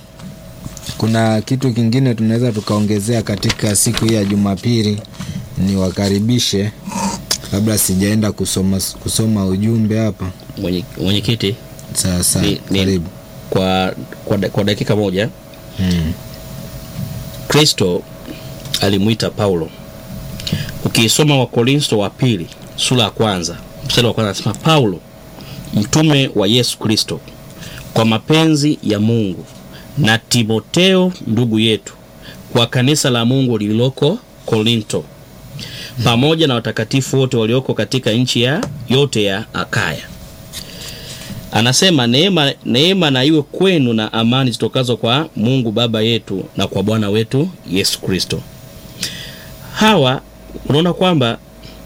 kuna kitu kingine tunaweza tukaongezea katika siku hii ya jumapili niwakaribishe kabla sijaenda kusoma, kusoma ujumbe hapa Mwenye- Mwenyekiti, sasa ni, ni, karibu kwa, kwa, da- kwa dakika moja mm. Kristo alimwita Paulo. Ukiisoma Wakorintho wa pili sura ya kwanza mstari wa kwanza anasema Paulo mtume wa Yesu Kristo kwa mapenzi ya Mungu na Timoteo ndugu yetu kwa kanisa la Mungu lililoko Korinto pamoja na watakatifu wote walioko katika nchi ya yote ya Akaya. Anasema neema, neema na iwe kwenu na amani zitokazo kwa Mungu Baba yetu na kwa Bwana wetu Yesu Kristo. Hawa unaona kwamba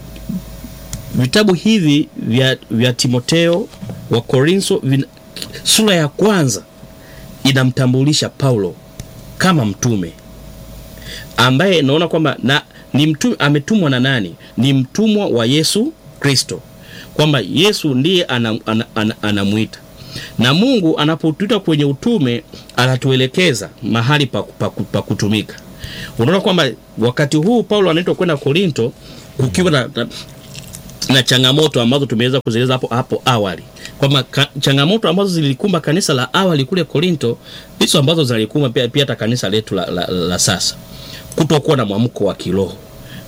vitabu hivi vya, vya Timoteo wa Korintho vina- sura ya kwanza inamtambulisha Paulo kama mtume ambaye naona kwamba na ni mtume ametumwa na nani? Ni mtumwa wa Yesu Kristo, kwamba Yesu ndiye anamwita ana, ana, anamwita. na Mungu anapotuita kwenye utume anatuelekeza mahali pa, pa, pa kutumika. Unaona kwamba wakati huu Paulo anaitwa kwenda Korinto kukiwa na, na, na changamoto ambazo tumeweza kuzieleza hapo hapo awali kwamba ka, changamoto ambazo zilikumba kanisa la awali kule Korinto ndizo ambazo zilikumba pia, pia hata kanisa letu la, la, la sasa kutokuwa na mwamko wa kiroho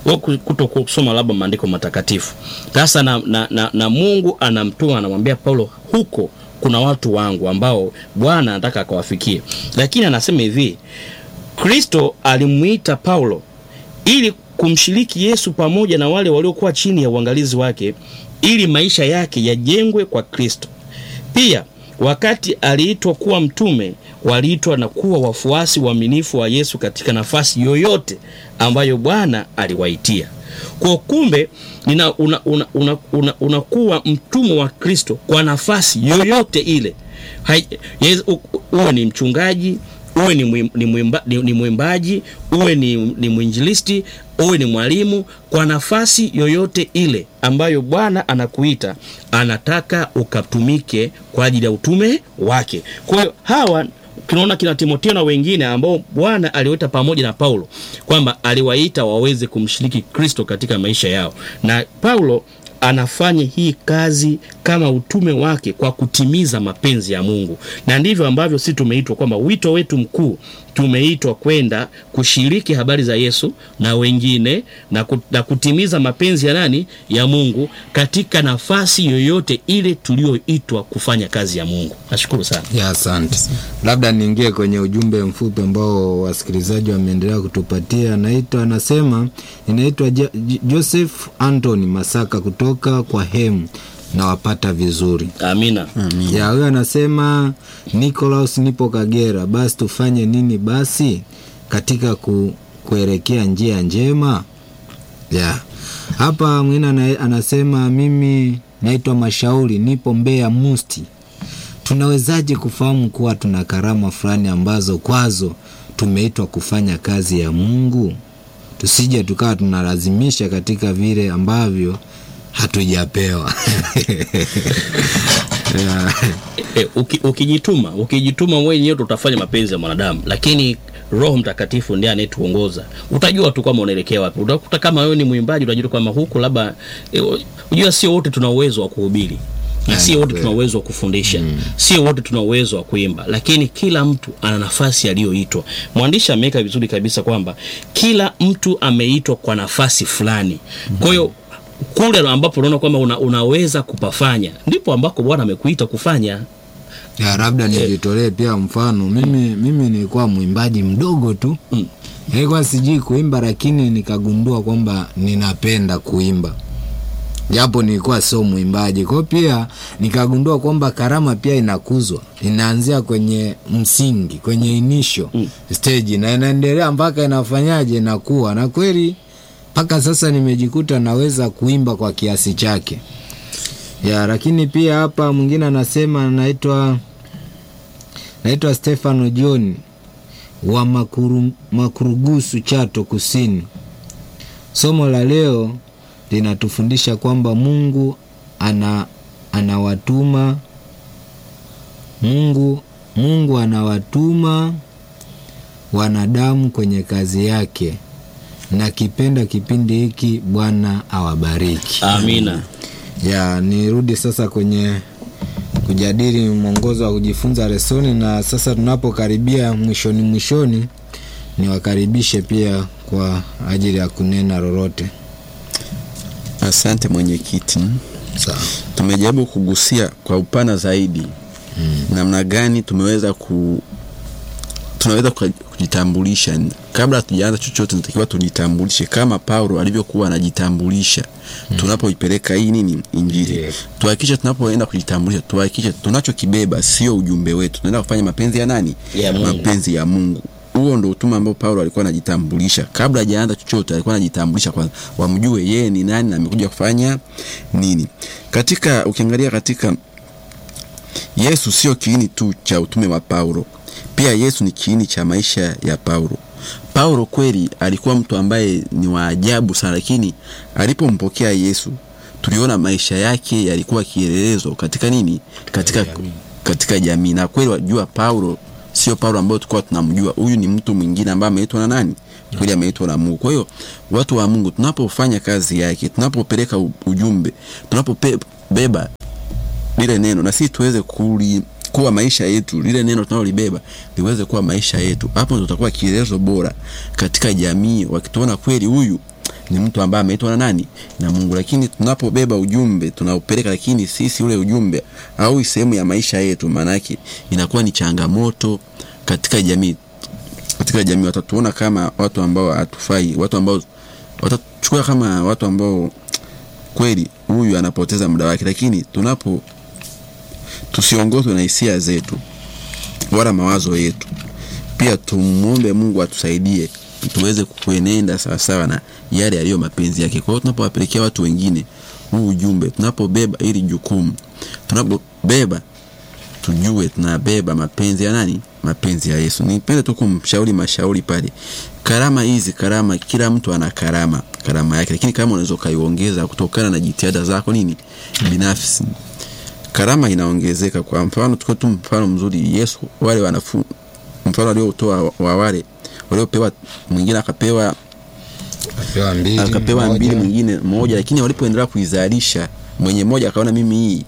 wa ku- kuto kusoma labda maandiko matakatifu sasa na, na, na, na mungu anamtuma anamwambia paulo huko kuna watu wangu ambao bwana anataka akawafikie lakini anasema hivi kristo alimwita paulo ili kumshiriki yesu pamoja na wale waliokuwa chini ya uangalizi wake ili maisha yake yajengwe kwa kristo pia wakati aliitwa kuwa mtume waliitwa na kuwa wafuasi waaminifu wa yesu katika nafasi yoyote ambayo bwana aliwaitia kwa kumbe nina unakuwa una, una, una, unakuwa mtumwa wa kristo kwa nafasi yoyote ile Hai- yes, u- u- uwe ni mchungaji uwe ni, mwim, ni, mwimba, ni, ni mwimbaji uwe ni, ni mwinjilisti uwe ni mwalimu kwa nafasi yoyote ile ambayo bwana anakuita anataka ukatumike kwa ajili ya utume wake kwa hiyo hawa tunaona kina timoteo na wengine ambao bwana aliwaita pamoja na paulo kwamba aliwaita waweze kumshiriki kristo katika maisha yao na paulo anafanya hii kazi kama utume wake kwa kutimiza mapenzi ya mungu na ndivyo ambavyo si tumeitwa kwamba wito wetu mkuu tumeitwa kwenda kushiriki habari za yesu na wengine na, ku, na kutimiza mapenzi ya nani ya mungu katika nafasi yoyote ile tulioitwa kufanya kazi ya mungu nashukuru sana ya asante labda niingie kwenye ujumbe mfupi ambao wasikilizaji wameendelea kutupatia naitwa anasema inaitwa Jo- Jo- joseph antony masaka kutoka kwa hemu nawapata vizuri amina ya huyo anasema Nicolaus nipo Kagera, basi tufanye nini basi katika ku, kuelekea njia njema? Ya hapa mwingine ana- anasema mimi naitwa Mashauri, nipo Mbeya Musti. Tunawezaje kufahamu kuwa tuna karama fulani ambazo kwazo tumeitwa kufanya kazi ya Mungu? Tusije tukawa tunalazimisha katika vile ambavyo hatujapewa. ya. e, uki, ukijituma ukijituma mwenyewe utafanya mapenzi ya mwanadamu lakini roho mtakatifu ndiye anayetuongoza utajua tu kwamba unaelekea wapi utakuta kama wewe ni mwimbaji utajua kwamba huku labda e, unajua sio wote tuna uwezo wa kuhubiri na sio wote tuna uwezo wa kufundisha mm. sio wote tuna uwezo wa kuimba lakini kila mtu ana nafasi aliyoitwa mwandishi ameweka vizuri kabisa kwamba kila mtu ameitwa kwa nafasi fulani kwa hiyo kule ambapo unaona kwamba una, unaweza kupafanya ndipo ambako bwana amekuita kufanya ya labda nijitolee pia mfano mimi mimi nilikuwa mwimbaji mdogo tu Mm. nilikuwa sijui kuimba lakini nikagundua kwamba ninapenda kuimba japo nilikuwa sio mwimbaji kwao pia nikagundua kwamba karama pia inakuzwa inaanzia kwenye msingi kwenye inisho mm. stage na inaendelea mpaka inafanyaje inakuwa na kweli mpaka sasa nimejikuta naweza kuimba kwa kiasi chake ya lakini pia hapa mwingine anasema naitwa naitwa stefano john wa makuru, makurugusu chato kusini somo la leo linatufundisha kwamba mungu ana anawatuma mungu mungu anawatuma wanadamu kwenye kazi yake na kipenda kipindi hiki bwana awabariki amina ya nirudi sasa kwenye kujadili mwongozo wa kujifunza lesoni na sasa tunapokaribia mwishoni mwishoni niwakaribishe pia kwa ajili ya kunena lolote asante mwenyekiti sawa tumejaribu kugusia kwa upana zaidi mm. namna gani tumeweza ku tunaweza kuka- kujitambulisha kabla hatujaanza chochote natakiwa tujitambulishe kama paulo alivyokuwa anajitambulisha mm. tunapoipeleka hii nini injili Yes. tuhakikishe tunapoenda kujitambulisha tuhakikishe tunachokibeba sio ujumbe wetu tunaenda kufanya mapenzi ya nani Ya Mungu. mapenzi ya mungu huo ndo utume ambao paulo alikuwa anajitambulisha kabla hajaanza chochote alikuwa anajitambulisha kwanza wamjue yeye ni nani na amekuja kufanya nini katika ukiangalia katika yesu sio kiini tu cha utume wa paulo pia yesu ni kiini cha maisha ya paulo paulo kweli alikuwa mtu ambaye ni wa ajabu sana lakini alipompokea yesu tuliona maisha yake yalikuwa kielelezo katika nini katika katika jamii na kweli wajua paulo sio paulo ambayo tulikuwa tunamjua huyu ni mtu mwingine ambaye ameitwa na nani kweli ameitwa na mungu kwa hiyo watu wa mungu tunapofanya kazi yake tunapopeleka u- ujumbe tunapobeba lile neno na sisi tuweze kuli kuwa maisha yetu lile neno tunalolibeba liweze kuwa maisha yetu hapo ndo tutakuwa kielezo bora katika jamii wakituona kweli huyu ni mtu ambaye ameitwa na nani na mungu lakini tunapobeba ujumbe tunaupeleka lakini sisi ule ujumbe au sehemu ya maisha yetu maanake inakuwa ni changamoto katika jamii katika jamii watatuona kama watu ambao hatufai watu ambao watachukua kama watu ambao kweli huyu anapoteza muda wake lakini tunapo tusiongozwe na hisia zetu wala mawazo yetu pia tumwombe mungu atusaidie tuweze kuenenda sawasawa na yale yaliyo mapenzi yake kwa hiyo tunapowapelekea watu wengine huu ujumbe tunapobeba ili jukumu tunapobeba tujue tunabeba mapenzi ya nani mapenzi ya yesu nipende tu kumshauri mashauri pale karama hizi karama kila mtu ana karama karama yake lakini kama unaweza ukaiongeza kutokana na jitihada zako nini binafsi karama inaongezeka kwa mfano tuko tu mfano mzuri yesu wale wanafu mfano aliotoa wa wale waliopewa mwingine akapewa akapewa mbili akapewa moja. mbili mwingine moja lakini walipoendelea kuizalisha mwenye moja akaona mimi hii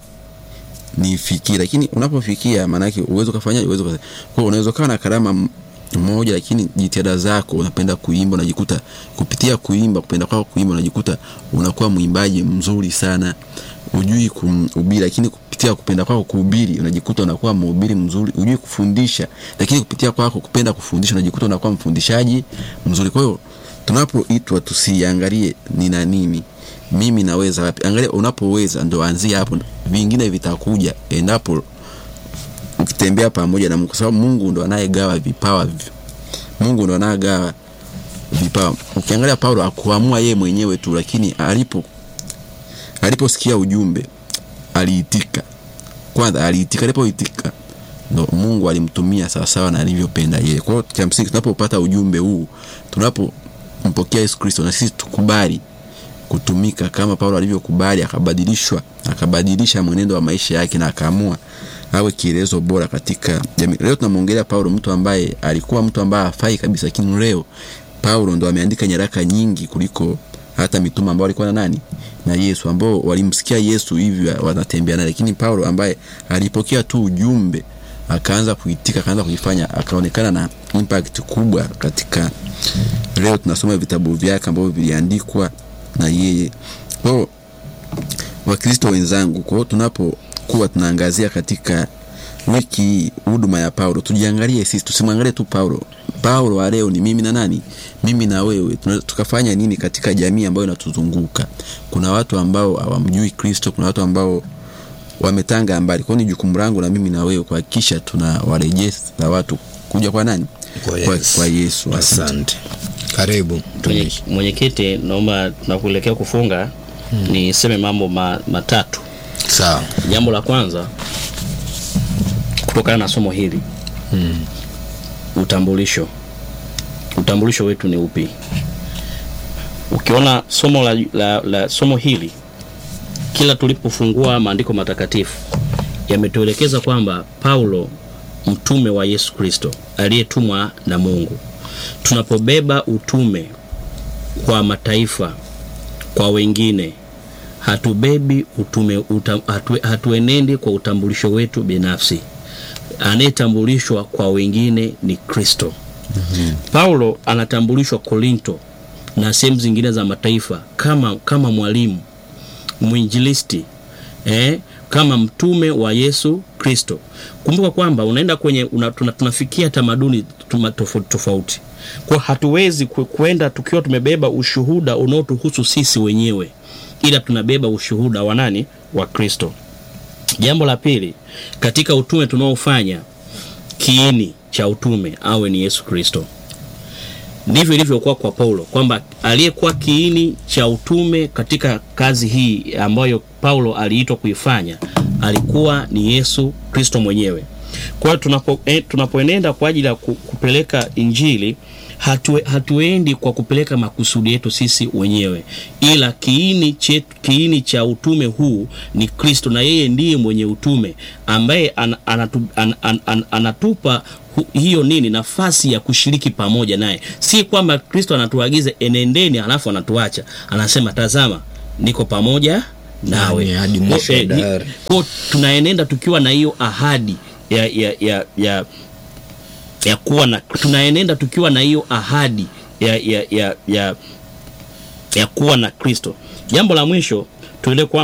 nifikie lakini unapofikia maanake uwezo ukafanya uwezo uka- kwa hiyo unaweza ukawa na karama m- moja lakini jitihada zako unapenda kuimba unajikuta kupitia kuimba kupenda kwako kuimba unajikuta unakuwa mwimbaji mzuri sana ujui kuhubiri lakini kupitia kupenda kwako kuhubiri unajikuta unakuwa mhubiri mzuri ujui kufundisha lakini kupitia kwako kupenda kufundisha unajikuta unakuwa mfundishaji mzuri kwa hiyo tunapoitwa tusiangalie nina nini mimi naweza wapi angalia unapoweza ndo anzia hapo vingine vitakuja endapo ukitembea pamoja na mungu kwa sababu mungu ndo anayegawa vipawa vi- mungu ndo anayegawa vipawa ukiangalia paulo akuamua yeye mwenyewe tu lakini alipo aliposikia ujumbe aliitika kwanza aliitika alipoitika ndo mungu alimtumia sawasawa na alivyopenda yeye kwa hiyo cha msingi tunapopata ujumbe huu tunapompokea yesu kristo na sisi tukubali kutumika kama paulo alivyokubali akabadilishwa akabadilisha mwenendo wa maisha yake na akaamua awe kielezo bora katika jamii leo tunamwongelea paulo mtu ambaye alikuwa mtu ambaye afai kabisa lakini leo paulo ndo ameandika nyaraka nyingi kuliko hata mitume ambao walikuwa na nani na yesu ambao walimsikia yesu hivyo wanatembea naye lakini paulo ambaye alipokea tu ujumbe akaanza kuitika akaanza kuifanya akaonekana na impact kubwa katika leo tunasoma vitabu vyake ambavyo viliandikwa na yeye kwao wakristo wenzangu kwao tunapokuwa tunaangazia katika wiki hii huduma ya paulo tujiangalie sisi tusimwangalie tu paulo paulo wa leo ni mimi na nani mimi na wewe Tuna- tukafanya nini katika jamii ambayo inatuzunguka kuna watu ambao hawamjui kristo kuna watu ambao wametanga mbali kwao ni jukumu langu na mimi na wewe kuhakikisha tunawarejeza watu kuja kwa nani Kwa kwa, Yesu. kwa yesu Asante. asante karibu Mwenye- mtumishi mwenyekiti naomba tunakuelekea kufunga niseme mambo ma, matatu sawa jambo la kwanza kutokana na somo hili mm. utambulisho utambulisho wetu ni upi ukiona somo la, la, la somo hili kila tulipofungua maandiko matakatifu yametuelekeza kwamba paulo mtume wa yesu kristo aliyetumwa na mungu tunapobeba utume kwa mataifa kwa wengine hatubebi utume uta, hatu, hatuenendi kwa utambulisho wetu binafsi anayetambulishwa kwa wengine ni kristo mm-hmm. paulo anatambulishwa korinto na sehemu zingine za mataifa kama kama mwalimu mwinjilisti eh, kama mtume wa yesu kristo kumbuka kwamba unaenda kwenye una, tuna, tunafikia tamaduni tuma- tofauti tofauti kwa hatuwezi ku- kwenda tukiwa tumebeba ushuhuda unaotuhusu sisi wenyewe ila tunabeba ushuhuda wa nani wa kristo jambo la pili katika utume tunaofanya kiini cha utume awe ni yesu kristo ndivyo ilivyokuwa kwa paulo kwamba aliyekuwa kiini cha utume katika kazi hii ambayo paulo aliitwa kuifanya alikuwa ni yesu kristo mwenyewe kwa hiyo tunapo, eh, tunapoenenda kwa ajili ya ku- kupeleka injili hatu, hatuendi kwa kupeleka makusudi yetu sisi wenyewe ila kiini, chetu, kiini cha utume huu ni kristo na yeye ndiye mwenye utume ambaye an, anatu, an, an, an, anatupa hu- hiyo nini nafasi ya kushiriki pamoja naye si kwamba kristo anatuagiza enendeni halafu anatuacha anasema tazama niko pamoja nawe Nani hadi mwisho wa Kwa- eh, ni- dahari. kwa tunaenenda tukiwa na hiyo ahadi ya, ya, ya, ya, ya kuwa na tunaenenda tukiwa na hiyo ahadi ya, ya, ya, ya ya kuwa na Kristo. Jambo la mwisho tuelewe